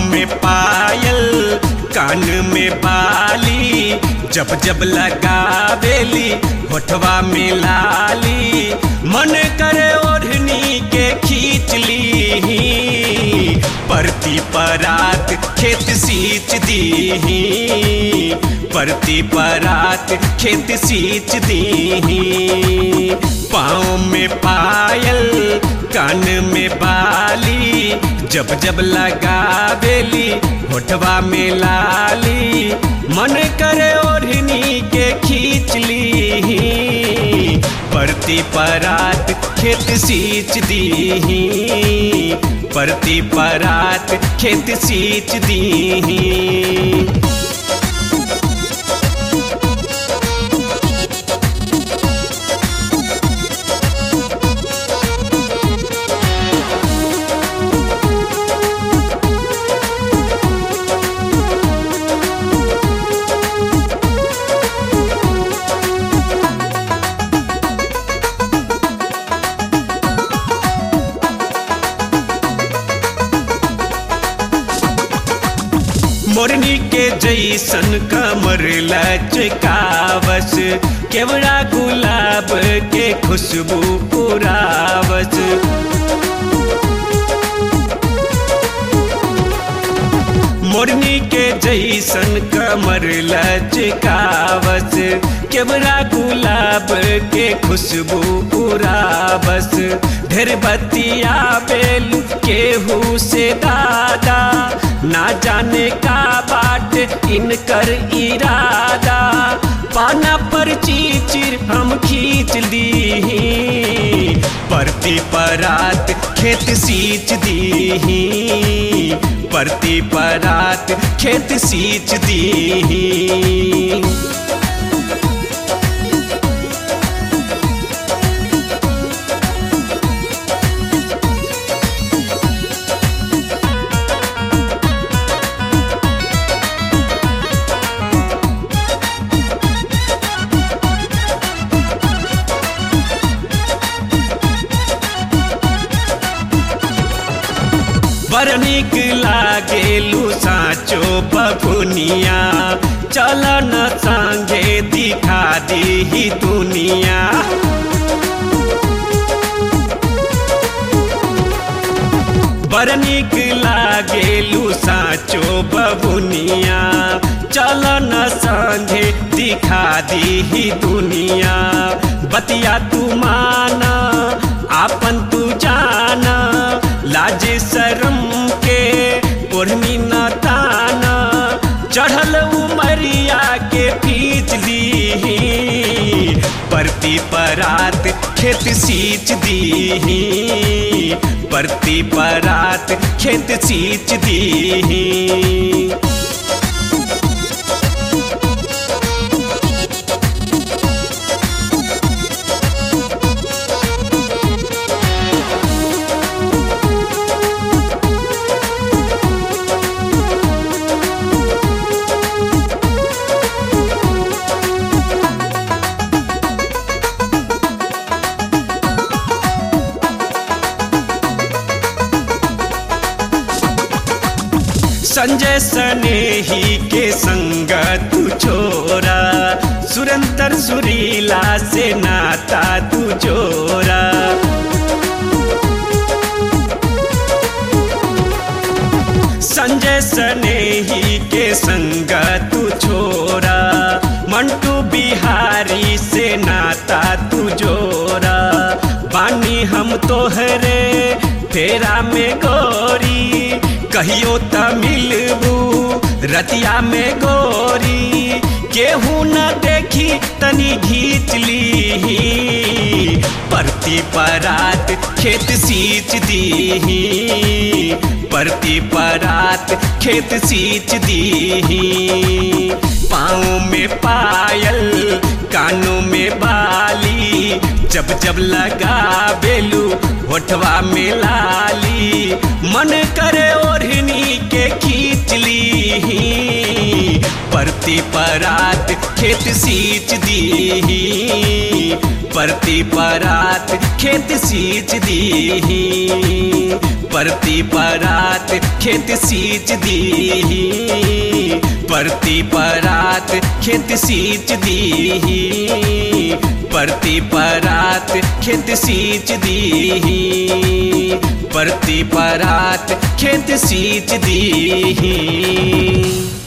में पायल कान में बाली जब जब लगावेली होठवा में लाली मन करे ओढ़नी के खींच ली परती परात खेत सींच दी परती परात खेत सींच दी पाँव में पायल कान में बाली जब जब लगावेली होठवा में लाली मन करे ओढ़नी के खींच ली परती परात खेत सींच दी परती परात खेत सींच दी मोरनी के जैसन कमर लचकावस केवड़ा गुलाब के खुशबू पुरावस मोरनी के जैसन कमर लचकावस केवड़ा गुलाब के खुशबू पुरावस ढेर बतिया बेल केहू से दादा ना जाने का बाट इनकर इरादा पाना पर चीचिर हम खींच ली परती परात खेत सींच दी परती परात खेत सींच दी बड़ निक लागेलू साँचो बबुनिया चल न संगे दिखा दी दुनिया बड़ निक लागेलू साँचो बबुनिया चल न संगे दिखा दी दुनिया बतिया तू माना आपन तू जाना लाज शर्म के ओढ़नी न ताना चढ़ल उमरिया के पीच ली परती परात खेत सींच दी परती परात खेत सींच दी संजय सनेही के संग तू छोरा सुरंतर सुरीला से नाता तू जोरा संजय सनेही के संग तू छोरा मंटू बिहारी से नाता तू जोरा बानी हम तोहरे फेरा में गोरी कहियो त मिलबू रतिया में गोरी केहू न देखी तनी घींच ली परती परात खेत सींच दी परती परात खेत सींच दी पाँव में पायल कानों में बाली जब जब लगा बेलू होठवा में लाली मन करे ओढ़नी के खींच ली परती परात खेत सींच दी परती परात खेत सींच दीही परती परात खेत सींच दीही परती परात खेत सींच दीही परती परात खेत सींच दीही परती परात खेत सींच दीही